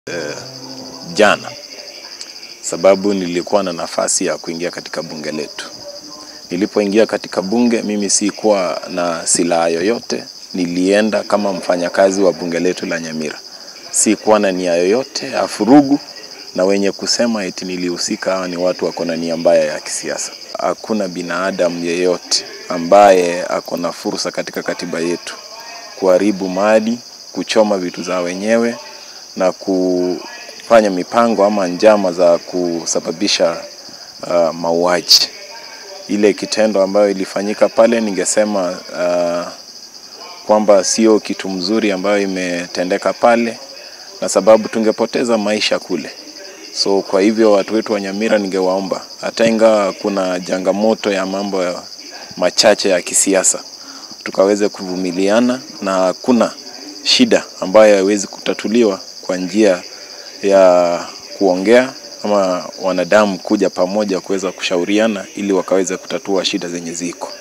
eh, jana, sababu nilikuwa na nafasi ya kuingia katika bunge letu. Nilipoingia katika bunge, mimi sikuwa na silaha yoyote. Nilienda kama mfanyakazi wa bunge letu la Nyamira, sikuwa na nia yoyote ya furugu, na wenye kusema eti nilihusika hawa ni watu wako na nia mbaya ya kisiasa. Hakuna binadamu yeyote ambaye ako na fursa katika katiba yetu kuharibu mali, kuchoma vitu za wenyewe na kufanya mipango ama njama za kusababisha uh, mauaji. Ile kitendo ambayo ilifanyika pale, ningesema uh, kwamba sio kitu mzuri ambayo imetendeka pale, na sababu tungepoteza maisha kule. So kwa hivyo watu wetu wa Nyamira, ningewaomba hata ingawa kuna changamoto ya mambo ya machache ya kisiasa, tukaweze kuvumiliana na hakuna shida ambayo haiwezi kutatuliwa kwa njia ya kuongea ama wanadamu kuja pamoja kuweza kushauriana ili wakaweze kutatua shida zenye ziko.